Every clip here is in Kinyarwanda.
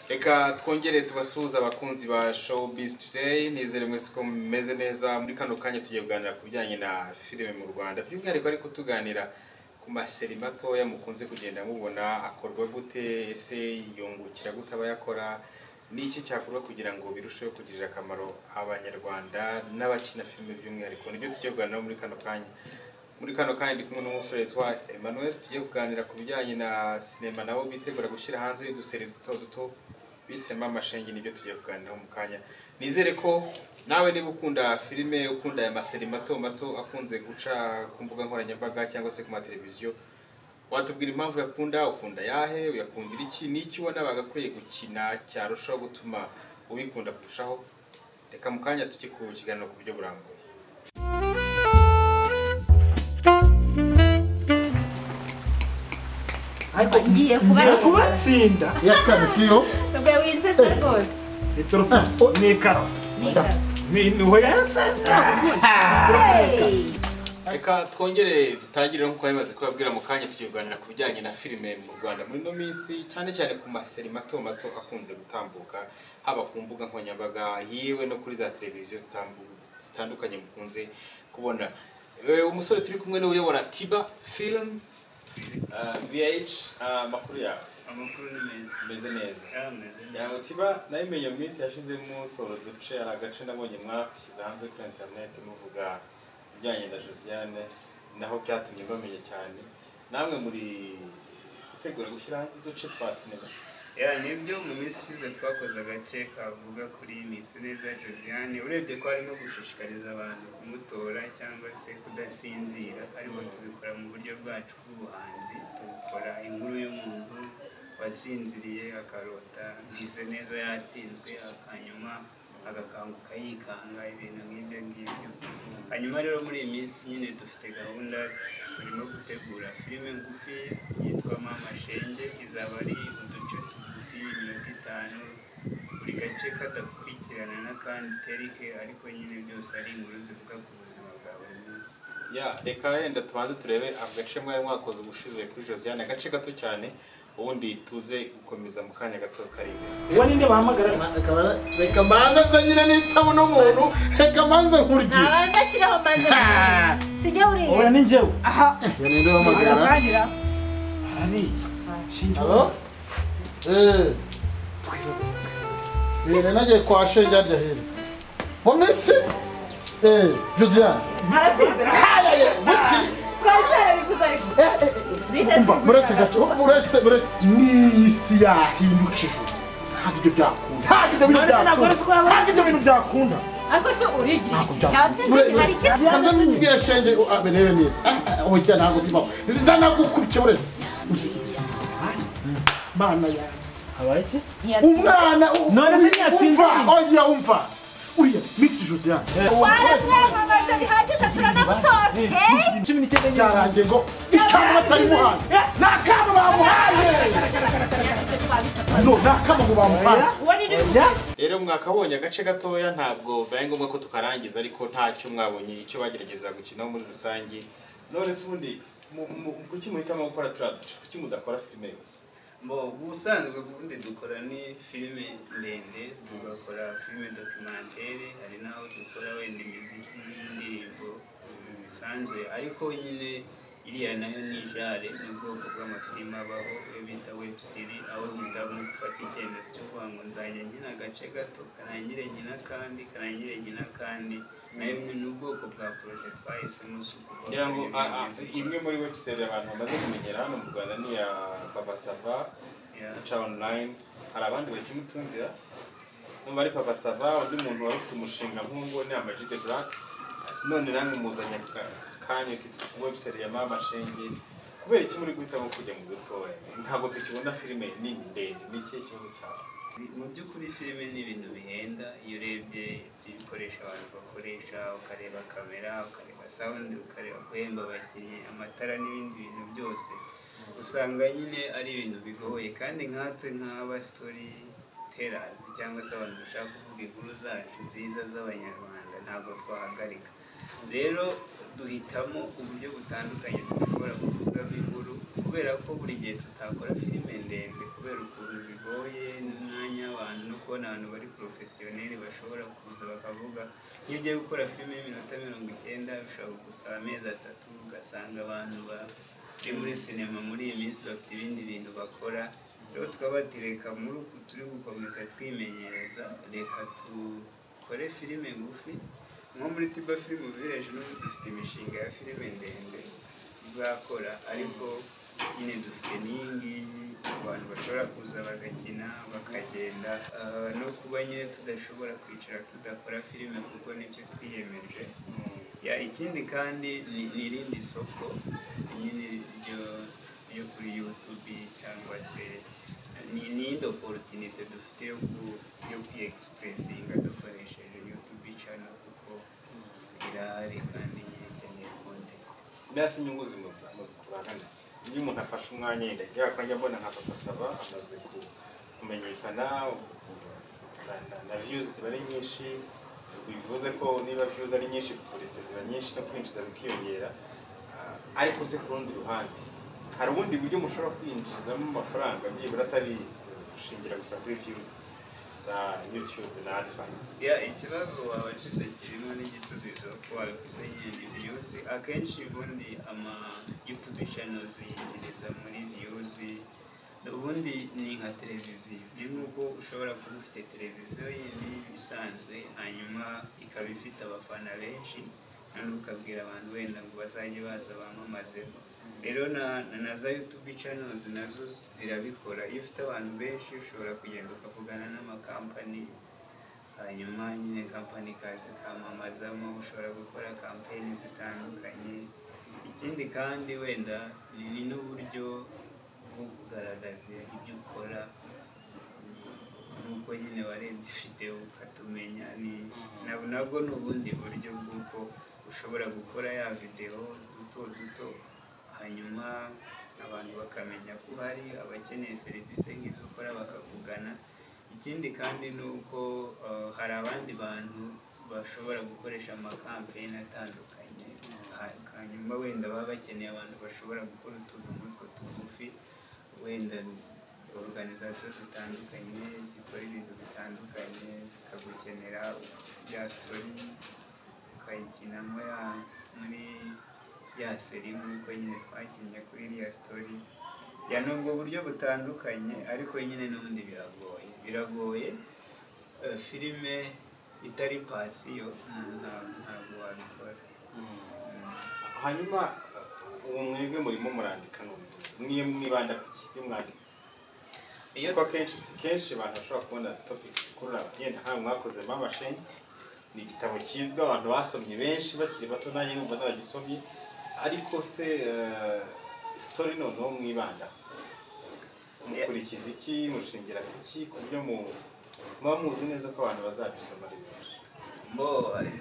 reka twongere tubasuhuze abakunzi ba showbiz today nizere mwese ko mumeze neza muri kano kanya tugiye kuganira ku bijyanye na filime mu rwanda by'umwihariko ariko tuganira ku maseri matoya mukunze kugenda mubona akorwa gute ese yungukira gute abayakora ni iki cyakorwa kugira ngo birusheho kugirira akamaro abanyarwanda n'abakina filime by'umwihariko nibyo tugiye kuganiraho muri kano kanya muri kano kanya ndi kumwe n'umusore witwa Emmanuel tugiye kuganira ku bijyanye na sinema nabo bitegura gushyira hanze uduseri duto duto bisema amashengi nibyo tugiye kuganiraho mu kanya nizere ko nawe niba ukunda filime ukunda aya maseri mato mato akunze guca ku mbuga nkoranyambaga cyangwa se ku mateleviziyo watubwira impamvu yakunda ukunda yahe uyakundira iki n'iki ubona bagakwiye gukina cyarushaho gutuma ubikunda kurushaho reka mu kanya tujye ku kiganiro ku buryo burambuye ariko Ngiye kuba- ngiye kubatsinda iya kane siyo rwe wizeze rwose ni turufu ni ikaro ni ni hoya yasaze Hey! Reka twongere dutangire nkuko bimaze kubabwira mu kanya tugiye kuganira ku bijyanye na filime mu Rwanda muri ino minsi cyane cyane ku maseri mato mato akunze gutambuka haba ku mbuga nkoranyambaga yiwe no kuri za televiziyo zitambu- zitandukanye mukunze kubona Eh, umusore turi kumwe niwe uyobora Tiba Film ah, VH ah, amakuru yawe amakuru ni meza meze neza yameze yawe Tiba nayimenye mu minsi yashizemo soro duce hari agace nabonye mwashyize hanze kuri interineti muvuga ibijyanye na Josiane naho byatumye bamenya cyane namwe muri gutegura gushyira hanze uduce twa sinema ya nibyo mu minsi ishize twakoze agace kavuga kuri misi neza josiane urebye ko harimo gushishikariza abantu kumutora cyangwa se kudasinzira ariko tubikora mu buryo bwacu bw'ubuhanzi tubikora inkuru y'umuntu wasinziriye akarota misi neza yatsinzwe akanyuma agakanguka yikanga ibintu nk'ibyo ngibyo hanyuma rero muri iyi minsi nyine dufite gahunda turimo gutegura filime ngufi yitwa mama shenge izaba ari uduce tugufi iminota itanu buri gace kadakurikirana n'akandi terike ariko nyine byose ari inkuru zivuga ku buzima bwa buri munsi ya reka wenda tubanze turebe agace mwari mwakoze ubushize kuri Josiane agace gato cyane ubundi tuze gukomeza mu kanya gato kari imbere uwo ninde bahamagara Reka- reka mbanze nzanyire n'itabo n'umuntu reka mbanze nkurye ntabanza ashyiraho maze sijya uwo uriya ni njyewe iyo ninde uhamagara arasangira arariye Shinji. halo eee rero nagiye kwa shenge harya hino mu minsi eee josiane hayaye buki twazara bikuza ariko Eh, eh, eh, umva muretse gato muretse muretse n'iyi si yahindukije ubu. ntabwo ibyo byakunda ntabwo ibyo bintu None se ntabwo ari uko yabonetse? byakunda ntabwo ibyo bintu byakunda ariko se urigira Ntabwo iki byakunda. ntabwo nzi hari ikintu Kaza nibwira shenge abe rebe neza hoya ntabwo bibaho ndanagukurikiye uretse mana yawe habaye iki umwana u- None se ntiyatsinze umva iyi? oya umva uriya misi josiane waraswamamaje bihagije turanagutora hey! cumi n'icyenda nyine byarangiye ngo ikamba batarimuhaye nta kamba bamuhaye no nta kamba ngo bamuhaye uwo ni Oya. rero mwakabonye agace gatoya ntabwo bibaye ngombwa ko tukarangiza ariko ntacyo mwabonye icyo bagerageza gukinaho muri rusange none se ubundi mu- mu- kuki muhitamo gukora turiya duce kuki mudakora filime yose bo ubusanzwe ubundi dukora ni filime ndende tugakora filime dokumentere hari n'aho dukora wenda imiziki y'indirimbo bisanzwe ariko nyine iriya nayo ni jare ni ubwoko bw'amafilime abaho iyo bita webu siri aho mudamu gufata icyemezo cyo kuvuga ngo nzajya nkina agace gato kanangire nkina kandi kanangire nkina kandi nayo ni ubwoko bwa poroje twahisemo si ukuvuga ngira ngo ngo a- a- imwe muri webusayiti abantu bamaze kumenyera hano mu rwanda ni iya papa sava Yeah. ica onurayini hari abandi bakimutundira numva ari papa sava undi muntu wari ufite umushinga nk'uwo ni amajide burake none namwe muzanye aka- kanya webusayiti ya mama shenge kubera iki muri guhitamo kujya mu dutoya ntabwo tukibona filime nini ndende ni ikihe kibazo cyawe mu by'ukuri filime ni ibintu bihenda iyo urebye ibikoresho abantu bakoresha ukareba kamera ukareba sawundi ukareba guhemba abakinnyi amatara n'ibindi bintu byose usanga nyine ari ibintu bigoye kandi nkatwe nk'aba sitori terazi cyangwa se abantu bashaka kuvuga inkuru zacu nziza z'abanyarwanda ntabwo twahagarika rero duhitamo uburyo butandukanye dushobora kuvugamo inkuru kubera ko buri gihe tutakora filime ndende kubera ukuntu bigoye n'umwanya kubona abantu bari porofesiyoneri bashobora kuza bakavuga iyo ugiye gukora filime y'iminota mirongo icyenda bishobora kugusaba amezi atatu ugasanga abantu bari muri sinema muri iyi minsi bafite ibindi bintu bakora rero tukaba bati reka muri uku turi gukomeza twimenyereza reka dukore filime ngufi nko muri tiba filime village n'ubu dufite imishinga ya filime ndende tuzakora ariko nyine dufite n'iyi ngiyi abantu bashobora kuza bagakina bakagenda Ah, no kuba nyine tudashobora kwicara tudakora filime kuko nibyo twiyemeje Ya, ikindi kandi ni ni irindi soko nyine ryo ryo kuri youtube cyangwa se ni n'indi opportunity dufite yo ku- yo kwiyexpressinga dukoresheje youtube channel kuko irahari kandi nyine ikeneye content mbese inyungu zimuza amaze kurangana iyo umuntu afashe umwanya yenda njya kwanjya mbona nka papa saba amaze ku- kumenyekana na- na- na views ziba ari nyinshi bivuze ko niba views ari nyinshi publicity ziba nyinshi no kwinjiza bikiyongera Ah, ariko se ku rundi ruhande hari ubundi buryo mushobora kwinjizamo amafaranga byibura atari gushingira gusa kuri views za youtube na adfans ya ikibazo wabajije kirimo n'igisubizo ko wabikoze nyine viyuzi akenshi ubundi ama yutube channels yinjiriza muri viyuzi ubundi ni nka televiziyo ni nk'uko ushobora kuba ufite televiziyo yindi isanzwe hanyuma ikaba ifite abafana benshi noneho ukabwira abantu wenda ngo bazajye baza bamamazeho rero na, na, na za youtube channels nazo zirabikora iyo ufite abantu benshi ushobora kugenda ukavugana n'amakampani hanyuma nyine kampani ikaza ikamamazamo ushobora gukora kampeni zitandukanye ikindi kandi wenda ni ni n'uburyo bwo kugaragaza ibyo ukora nuko nyine warebye videwo ukatumenya ni nab- nabwo ni ubundi buryo bw'uko ushobora gukora ya videwo duto duto hanyuma abantu bakamenya ko uhari abakeneye serivisi nk'izo ukora bakakugana ikindi kandi ni uko uh, hari abandi bantu bashobora gukoresha amakampeyini atandukanye ha- hanyuma wenda baba bakeneye abantu bashobora gukora utuntu nk'utwo tugufi wenda organization zitandukanye zikora ibintu bitandukanye zikagukenera ya story ukayikinamo ya muri ya seri nk'uko nyine twakinnye kuri iriya story ya nubwo buryo butandukanye ariko nyine n'ubundi biragoye biragoye eh, filime itari pasiyo umuntu nta- ntabwo wabikora Mm. hanyuma uh, ubu mwebwe murimo murandika n'ubu mwe mwibanda ku ki iyo mwandika iyo kuko akenshi si kenshi abantu bashobora kubona topic ikurura abagenda nk'ayo mwakoze mama shenge ni igitabo kizwi abantu basomye benshi bakiri bato nanjye numva n'abagisomye ariko se uh, story noneho mwibanda mukurikiza iki mushingira ku ki ku buryo mu- muba muzi neza ko abantu bazabisoma ari benshi Bo,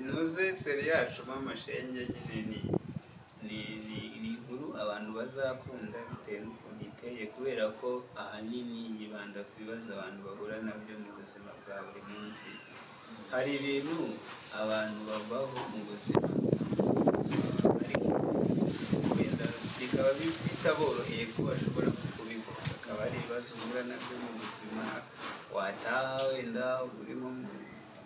ntuze seri yacu mashenge nyine ni ni ni ni inkuru abantu bazakunda bitewe n'ukuntu iteye kubera ko ahanini yibanda ku bibazo abantu bahura nabyo mu buzima bwa buri munsi hari ibintu abantu babaho mu buzima ariko wenda bikaba bi- bitaboroheye ko bashobora kubibona akaba ari ibibazo uhura nabyo mu buzima wataha wenda uri nko mu-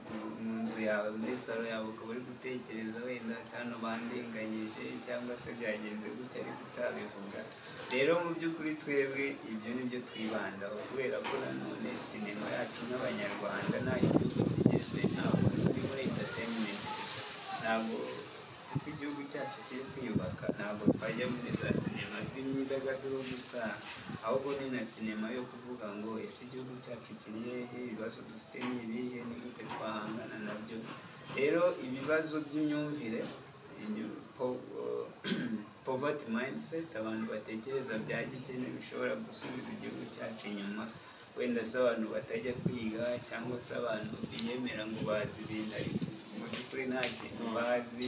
mu- mu nzu yawe muri salo yawe ukaba uri gutekereza wenda atanu bandenganyije cyangwa se byagenze gutya ariko utabivuga rero mu by'ukuri twebwe ibyo ni byo twibandaho kubera ko nanone sinema yacu n'abanyarwanda nta gihugu kigeze ntabwo turi muri entertainment gusa ntabwo kuko igihugu cyacu kiri kwiyubaka ntabwo twajya muri za sinema z'imyidagaduro gusa ahubwo ni na sinema yo kuvuga ngo ese igihugu cyacu kiri hehe ibibazo dufite ni ibihe ni gute twahangana nabyo rero ibibazo by'imyumvire imyu- po- poverty mindset abantu batekereza bya gikene bishobora gusubiza igihugu cyacu inyuma wenda se abantu batajya kwiga cyangwa se abantu biyemera ngo bazi ibintu ariko mu by'ukuri nta kintu bazi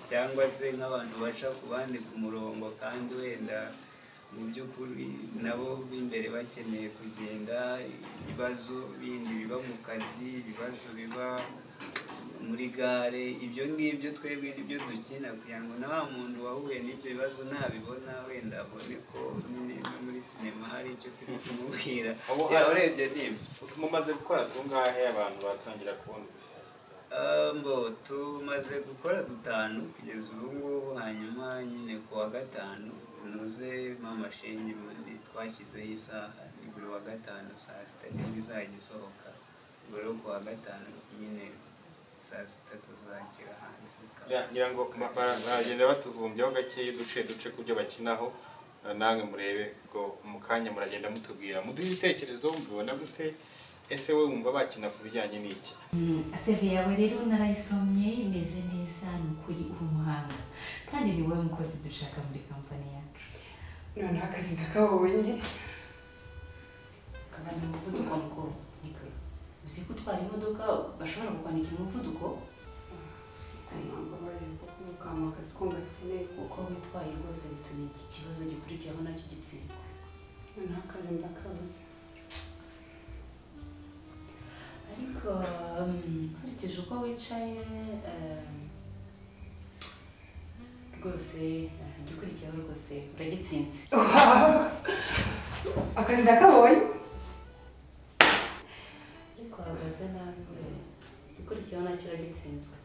cyangwa se nk'abantu baca ku bandi ku murongo kandi wenda mu by'ukuri nabo b'imbere bakeneye kugenda ibibazo bindi biba mu kazi ibibazo biba mu muri gare ibyo ngibyo twebwe nibyo dukina kugira ngo na wa muntu wahuye n'ibyo bibazo ntabibona wenda abone ko nyine no muri sinema hari icyo turi kumubwira Abo- Ya, urebye ni ibyo mumaze gukora tungahe abantu batangira kubona mbo tumaze gukora dutanu kugeza ubu ngubu hanyuma nyine ku wa gatanu unoze mama shenge bundi twashyizeho isaha ni buri wa gatanu saa sita nibwo izajya isohoka ubwo rero ku wa gatanu nyine saa sita tuzakira hanze Ya, ngira ngo ba- ba- baragenda batuvumbyaho gakeya uduce duce ku byo bakinaho eh, namwe murebe ko mu kanya muragenda mutubwira muduhe ibitekerezo mubibona gute ese we wumva bakina ku bijyanye n'iki seve yawe rero narayisomye imeze neza ni ukuri uri umuhanga kandi ni wowe mukozi dushaka muri kampani yacu noneho akazi ndakabonye kagana umuvuduko ngo niko uzi ko utwara imodoka bashobora kukwandika umuvuduko ntabwo bari kukama akazi ko gakeneye kuko uko witwaye rwose bituma iki kibazo gikurikiraho nacyo gitsindwa noneho akazi ndakabuze ariko um, nkurikije uko wicaye um, rwose uh, igikurikiyeho rwose uragitsinze akazi ndakabonye ariko wahagaze nabi we. igikurikiyeho nacyo uragitsinzwe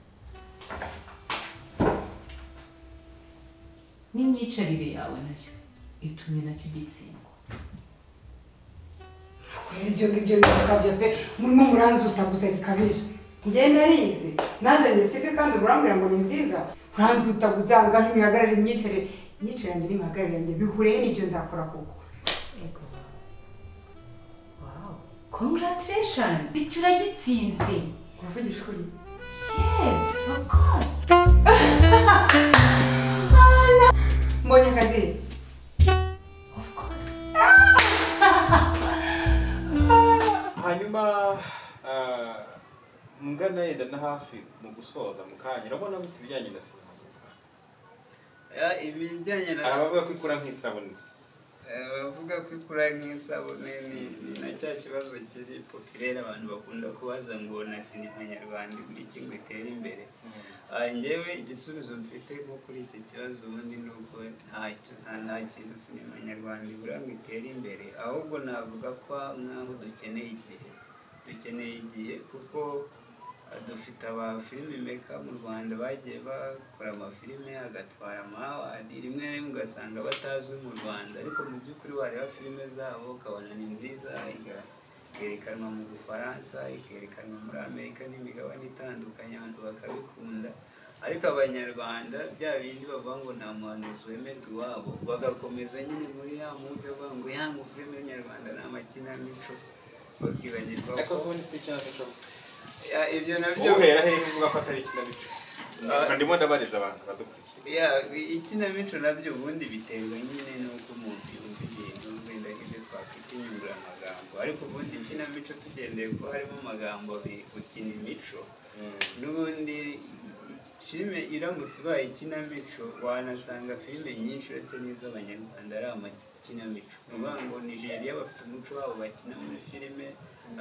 n'imyicarire yawe nayo itumye nacyo ugitsindwa kureba ibyo ngibyo bikabyo pe murimo muranzuta gusa bikabije njyewe narize nazanye sifi kandi ubu urambwira ngo ni nziza uranzuta gusa ngaho imihagarara imyicarire imyicarire yanjye n'imihagarire yanjye bihuriye n'ibyo nzakora koko ego wow congratulations icyo uragitsinze uravugisha ukuri yes of course mbonye akazi of course hanyuma ah, mugana yenda na hafi mu gusoza mu kanya urabona gute ibijyanye na sinema mu Rwanda? Ya, ibijyanye na hari abavuga ko ikura nk'isabune Eh, bavuga ko ikura nk'isabune ni ni na cya kibazo kiri popirere abantu bakunda kubaza ngo na sinema nyarwanda ibura iki ngo itere imbere Ah, njyewe igisubizo mfite nko kuri icyo kibazo ubundi ni uko ntacyo nta nta kintu sinema nyarwanda ibura ngo itere imbere ahubwo navuga ko nk'aho dukeneye igihe dukeneye igihe kuko ah, dufite abafilime meka mu rwanda bagiye bakora amafilime agatwara amawadi rimwe na rimwe ugasanga batazwi mu rwanda ariko mu by'ukuri wareba filime zabo ukabona ni nziza iga- ikerekanwa mu bufaransa ikerekanwa muri amerika n'imigabane itandukanye abantu bakabikunda ariko abanyarwanda bya bindi bavuga ngo nta muhanuzi wemerwa iwabo bagakomeza nyine muri ya mwuga bavuga ngo yanga filime nyarwanda ni amakinamico bakibagirwa ariko ko ubundi si ikinamico Ya, ibyo nabyo uhera hehe uvuga ko atari ikinamico ndimo ndabariza abantu badukurikiye ya ikinamico nabyo ubundi biterwa nyine n'uko umuntu yumva ibintu wenda nk'ibyo twakwita inyunguramagambo ariko ubundi ikinamico tugendeye ko harimo amagambo abiri gukina imico n'ubundi filime iramutse ibaye ikinamico wanasanga filime nyinshi uretse n'iz'abanyarwanda ari amakinamico ni ukuvuga ngo nigeria bafite umuco wabo bakina muri filime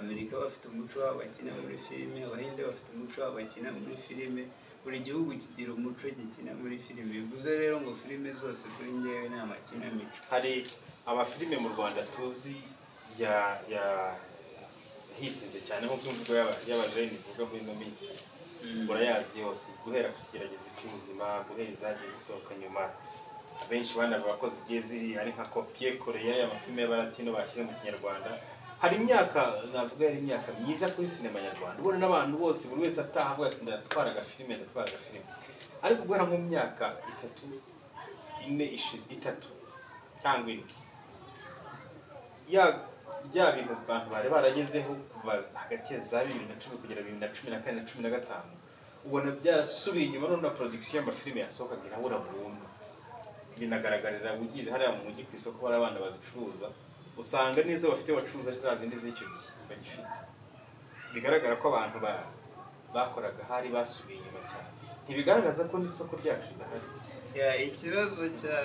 amerika bafite umuco wabo bakina muri filime abahinde bafite umuco wabo bakina muri filime buri gihugu kigira umuco gikina muri filime bivuze rero ngo filime zose kuri njyewe ni amakinamico hari amafilime mu rwanda tuzi ya ya hitinze cyane nk'uko imvugo y'aba- y'abajeni ivuga muri ino minsi murayazi yose guhera ku kigeragezo cy'ubuzima guhera izagiye zisohoka nyuma benshi banavuga ko zigiye ziri ari nka kopiye koreya y'amafilime y'abaratino bashyize mu kinyarwanda hari imyaka navuga yari imyaka myiza kuri sinema nyarwanda ubona n'abantu bose buri wese ataha avuga ati ndatwara agafilime ndatwara agafilime ariko guhera nko mu myaka itatu ine ishize itatu cyangwa ine ya bya bintu abantu bari baragezeho kuva hagati ya za bibiri na cumi kugera bibiri na cumi na kane na cumi na gatanu ubona byarasubiye inyuma none na production y'amafilime yasohokaga irabura burundu binagaragarira ugize hariya mu mujyi ku isoko hari abana bazicuruza usanga n'izo bafite bacuruza ari za zindi z'icyo gihe bagifite bigaragara ko abantu ba- bakoraga hari basubiye inyuma cyane ntibigaragaza ko n'isoko ryacu ridahari ya ikibazo cya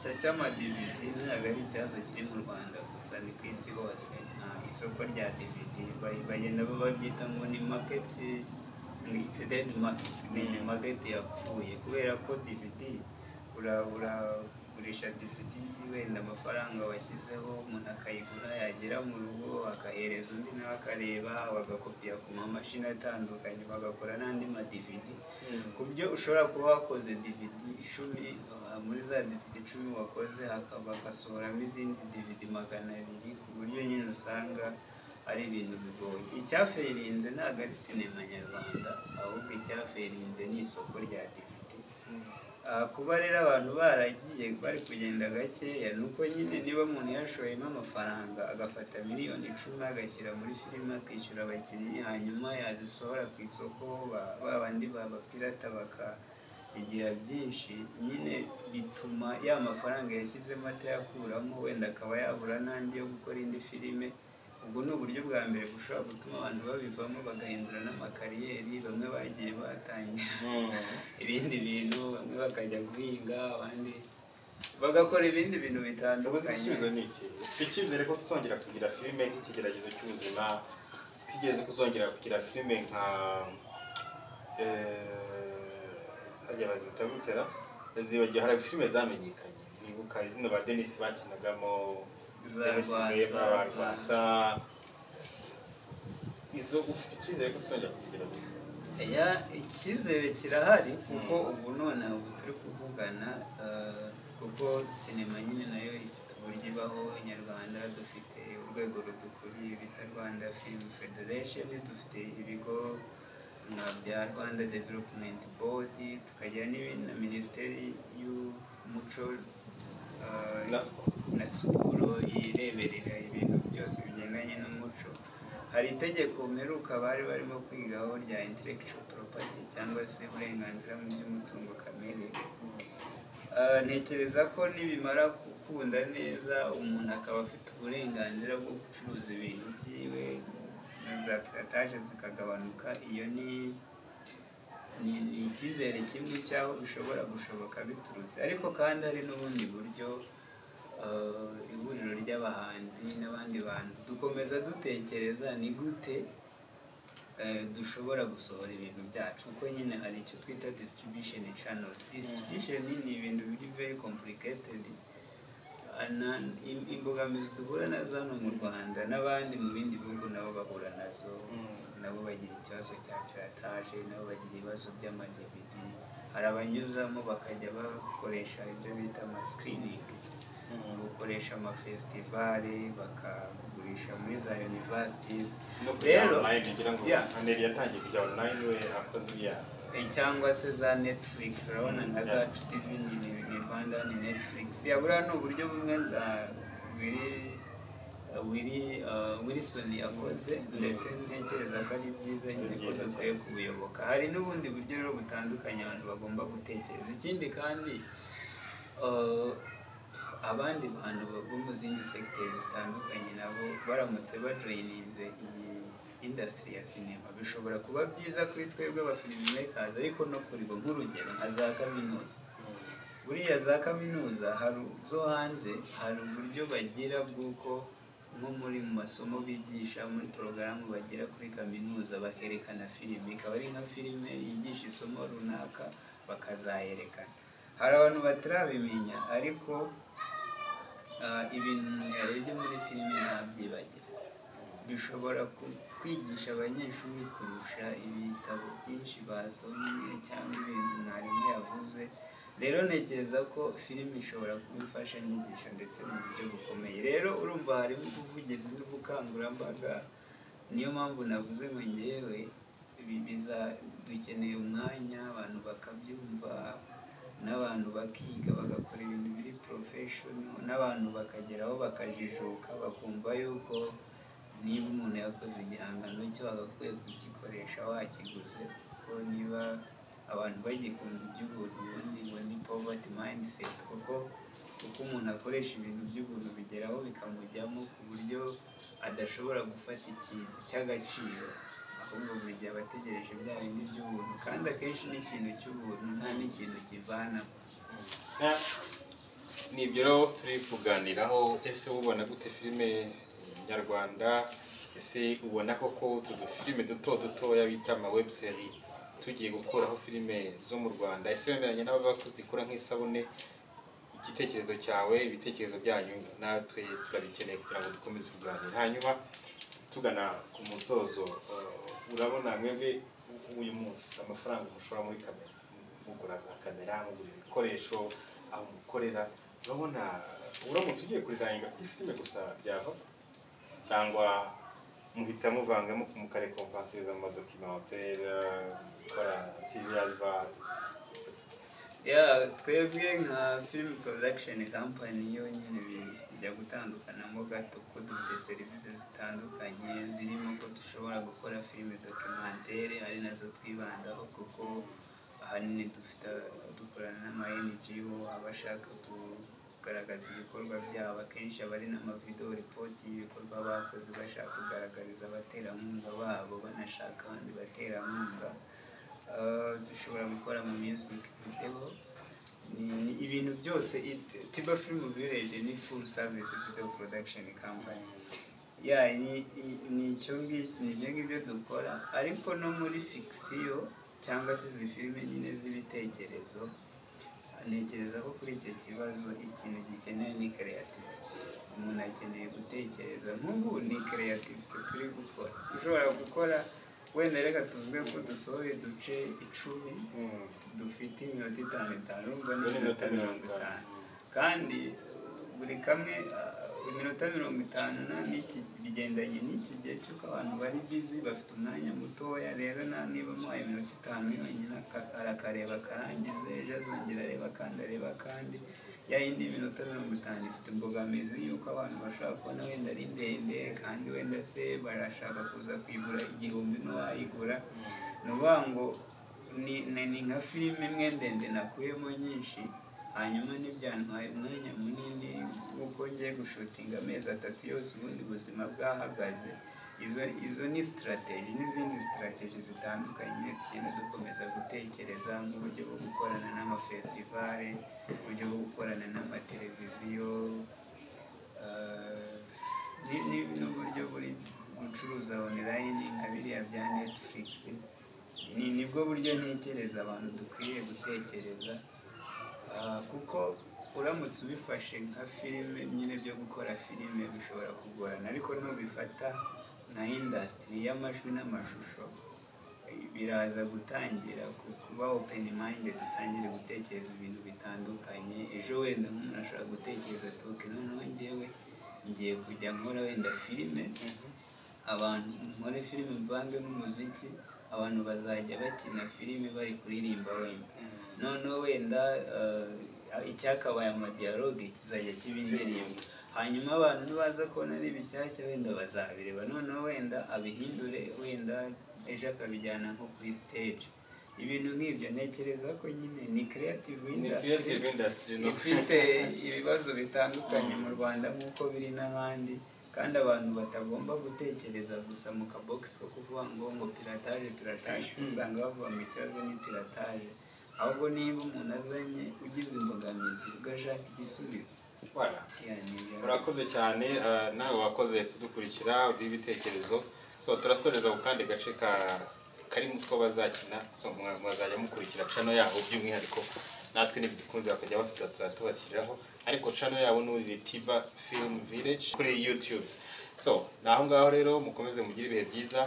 cya cy'amadividi ntabwo ari ikibazo kiri mu rwanda gusa ni ku isi hose nta isoko rya dividi bagenda babyita ngo ni market it's dead market ni market yapfuye kubera ko dvd ura- uragurisha dvd wenda amafaranga washyizeho umuntu akayigura yagera mu rugo akahereza undi nawe akareba bagakopiya ku mamashini atandukanye bagakora n'andi ma dvd ku buryo ushobora kuba wakoze dvd icumi uh, muri za dvd icumi wakoze hakaba bagasohoramo izindi dvd magana abiri ku buryo nyine usanga ari ibintu bigoye icyaferinze ntabwo ari sinema nyarwanda ahubwo icyaferinze ni isoko rya dvd Ah, kuba rero abantu baragiye bari kugenda gakeya ni uko nyine niba umuntu yashoyemo amafaranga agafata miliyoni icumi agashyira muri filime akishyura abakinnyi hanyuma yazisohora ku isoko ba- ba bandi babapirata bakabigira byinshi nyine bituma ya mafaranga yashyizemo atayakuramo wenda akaba yabura n'andi yo gukora indi filime ubwo ni uburyo bwa mbere bushobora gutuma abantu babivamo bagahindura n'amakariyeri bamwe bagiye batangira ibindi bintu bamwe bakajya guhinga abandi bagakora ibindi bintu ubuze igisubizo bitandukanye ni iki ufite icyizere ko tuzongera kugira filime nk'ikigeragezo cy'ubuzima tutigeze kuzongera kugira filime nka eh, hariya bazita gutera zibagiwe hari filime zamenyekanye nibuka izina ba denisi bakinagamo Za Dennis Rwasa. Rwema, ba rwasa izo ufite icyizere ko tuzongera kuzigira ya icyizere kirahari kuko ubu nonaha ubu turi kuvugana eh, kuko sinema nyine nayo ifite uburyo ibaho nyarwanda dufite urwego rudukuriye bita rwanda film federation dufite ibigo nka bya rwanda development board tukagira n'ibindi na minisiteri y'umuco eh, na siporo na siporo yireberera ibintu byose bigendanye n'umuco hari itegeko mperuka bari barimo kwigaho rya intellectual property cyangwa se uburenganzira mu by'umutungo kamere Ah, ntekereza ko nibimara gukunda neza umuntu akaba afite uburenganzira bwo gucuruza ibintu byiwe na za pirataje zikagabanuka iyo ni ni ni icyizere kimwe cy'aho bishobora gushoboka biturutse ariko kandi hari n'ubundi buryo eh, ihuriro ry'abahanzi n'abandi bantu dukomeza dutekereza ni gute eh, dushobora gusohora ibintu byacu kuko nyine hari icyo twita distribution channels distribution ni ibintu biri very complicated Ah, na- im- imbogamizi duhura nazo hano mu rwanda n'abandi mu bindi bihugu nabo bahura nazo nabo bagira ikibazo cya pirataje nabo bagira ibibazo by'amadevidi hari abanyuzamo bakajya bakoresha ibyo bita amasikiringi gukoresha amafesitivale bakagurisha muri za universities no kujya Rero- online ngira ngo Yeah. aneri yatangiye kujya online we akoze iya Eh, cyangwa se za netflix urabona nka zacu tv ni ni- ni rwanda ni netflix yabura ni uburyo bumwe bwa biri wiri wilisoni yakoze ndetse ntekereza ko ari byiza nyine ko byiza dukwiye kubuyoboka hari n'ubundi buryo rero butandukanye abantu bagomba gutekereza ikindi kandi eh, abandi bantu bo mu zindi segiteri zitandukanye nabo baramutse bajoyininze iyi indasitiri ya sinema bishobora kuba byiza kuri twebwe abafilimi mekazi ariko no kuri bo nk'urugero nka za kaminuza buriya za kaminuza hari zo hanze hari uburyo bagira bw'uko nko muri mu masomo bigisha muri porogaramu bagira kuri kaminuza bakerekana filime ikaba ari nka filime yigisha isomo runaka bakazayerekana hari abantu batarabimenya ariko ah, ibintu umuntu yarebye muri filime ntabyibagira bishobora ku- kwigisha abanyeshuri kurusha ibitabo byinshi basomye cyangwa ibintu mwarimu yavuze rero ntekereza ko filime ishobora kuba imfashanyigisho ndetse mu buryo bukomeye rero urumva harimo ubuvugizi n'ubukangurambaga niyo mpamvu navuze ngo ngewe ibi biza- dukeneye umwanya abantu bakabyumva n'abantu bakiga bagakora ibintu biri porofeshono n'abantu bakageraho bakajijuka bakumva yuko niba umuntu yakoze igihangano cyo agakwiye kugikoresha wakiguze kuko niba abantu bagikunda iby'ubuntu ubundi ngo ni poverty mindset kuko kuko umuntu akoresha ibintu by'ubuntu bigeraho bikamujyamo ku buryo adashobora gufata ikintu cy'agaciro ahubwo buri gihe aba ategereje bya bindi by'ubuntu kandi akenshi n'ikintu cy'ubuntu nta n'ikintu kivanamo nibyo rero turi kuganiraho ese ubona gute filime nyarwanda ese ubona koko utu dufilime duto dutoya bita ama webuseri tugiye gukuraho filime zo mu rwanda ese wemeranya n'abavuga ko zikora nk'isabune igitekerezo cyawe ibitekerezo byanyu natwe turabikeneye kugira ngo dukomeze kuganira hanyuma tugana ku musozo uh, urabona mwebwe u- uyu munsi amafaranga mushora muri kamera mugura za kamera mugura ibikoresho aho mukorera urabona uramutse ugiye kuriraninga kuri filime gusa byava cyangwa muhita muvangamo mukarekompansiriza mu madokimantere gukora tv ariva ya twebwe nka film production company yonyine bijya gutandukanamo gato ko dufite serivisi zitandukanye zirimo ko dushobora gukora filime documentaire ari nazo twibandaho kuko ahanini dufite dukorana n'ama NGO abashaka kugaragaza ibikorwa byabo akenshi aba ari n'amavideo report y'ibikorwa bakoze bashaka kugaragariza abaterankunga babo banashaka abandi baterankunga Uh, dushobora gukora mu music video Ni- ni ibintu byose it- tiba film village ni full service video production company ya ni ni- ni icyo ngicyo ni ibyo ngibyo dukora ariko no muri fiction cyangwa se izi filime nyine z'ibitekerezo ntekereza ko kuri icyo kibazo ikintu gikeneye ni creativity umuntu akeneye gutekereza nk'ubu ni creativity turi gukora ushobora gukora wenda reka tuvuge ko dusohoye duce icumi dufite iminota itanu itanu urumva ni iminota mirongo itanu kandi buri kamwe uh, iminota mirongo itanu na n'iki bigendanye n'iki gihe cy'uko abantu bari bizi bafite umwanya mutoya rero na niba muhaye iminota itanu yonyine aka- arakareba akarangize ejo azongera areba akandi areba akandi ya yindi minota mirongo itanu ifite imbogamizi y'uko abantu bashobora kubona wenda ari ndende kandi wenda se barashaka kuza kuyigura igihumbi n'uwayigura ni ukuvuga ngo ni ni- ni nka filime imwe ndende nakuyemo nyinshi hanyuma ntibyantwaye umwanya munini kuko ngiye gushutinga amezi atatu yose ubundi buzima bwahagaze izo izo ni sitarateji n'izindi sitarateji zitandukanye tugenda dukomeza gutekereza nk'uburyo bwo gukorana n'amafestivale uburyo bwo gukorana n'amateleviziyo eh, ni- ni- n'uburyo buri gucuruza online nka biriya bya netflix ni nibwo buryo ntekereza abantu dukwiye gutekereza Ah, kuko uramutse ubifashe nka filime nyine byo gukora filime bishobora kugorana ariko nubifata nka indasitiri y'amajwi n'amashusho eh, biraza gutangira ku- kuba open minded utangire gutekereza ibintu bitandukanye ejo wenda nk'umuntu ashobora gutekereza ati "Ok, noneho ngewe ngiye kujya nkora wenda filime abantu nkore filime mvange n'umuziki abantu bazajya bakina filime bari kuririmba wenda noneho wenda eh, icyakabaye amadiyaloge kizajya kiba indirimbo hanyuma abantu nibaza kubona ari bishyashya wenda bazabireba noneho wenda abihindure wenda ejo akabijyana nko kuri stage ibintu nk'ibyo ntekereza ko nyine ni creative ni industry creative industry no ifite ibibazo bitandukanye mu rwanda nk'uko biri n'ahandi kandi abantu batagomba gutekereza gusa mu kabogisi ko kuvuga ngo ngo pirataje pirataje usanga bavuga ngo ikibazo ni pirataje ahubwo niba umuntu azanye ugize imbogamizi ugashaka igisubizo Voilà. Yeah, ni ibyo. murakoze cyane eh, nawe wakoze kudukurikira uduha ibitekerezo so turasoreza ku kandi gace ka kari mu two bazakina so mwa- mwazajya mukurikira cano yabo by'umwihariko natwe ntibidukunze bakajya batuza tuzatubashyiriraho ariko cano yabo ni tiba film village kuri youtube so ni aho ngaho rero mukomeze mugire ibihe byiza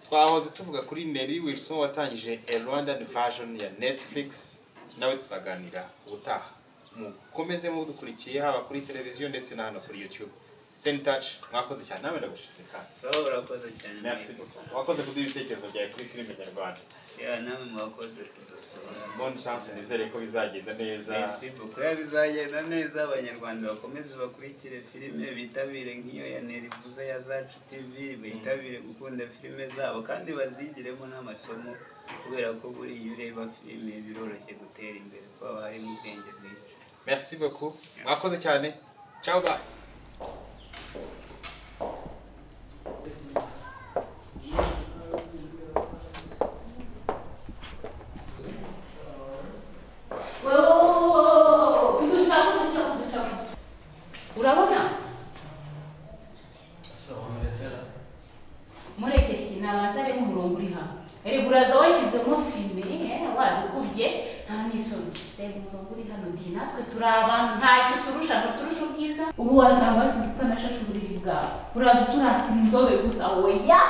twahoze tuvuga kuri Nelly Wilson watangije a Rwandan version ya Netflix nawe tuzaganira ubutaha mukomeze mudukurikiye haba kuri televiziyo ndetse na hano kuri YouTube Send touch mwakoze cyane nawe ndagushimiye kandi so urakoze cyane merci beaucoup wakoze kuduha ibitekerezo byawe kuri filime nyarwanda Yeah, namwe mwakoze kudusura bonne chance nizere ko bizagenda neza Merci beaucoup. Ya bizagenda neza abanyarwanda bakomeze bakurikire filime bitabire nk'iyo ya Nerivuza ya Zacu TV bitabire gukunda filime zabo kandi bazigiremo n'amasomo kubera ko buriya iyo ureba filime biroroshye gutera imbere kuko haba harimo ubwenge bwinshi. merci beaucoup mwakoze cyane ciao bye kudushaka kudushaka kudushaka urabona murekere ikintu abanza arimo umurongo uri hamwe reba uraza washyizemo filime eh, wabigubye nta n'isoni reba umurongo uri hano ndi natwe turi abantu nta kiturusha ntuturusha ubwiza ubu wazamba wasinze utanashasha uburiri bwawe uraza uturatira inzobe gusa woya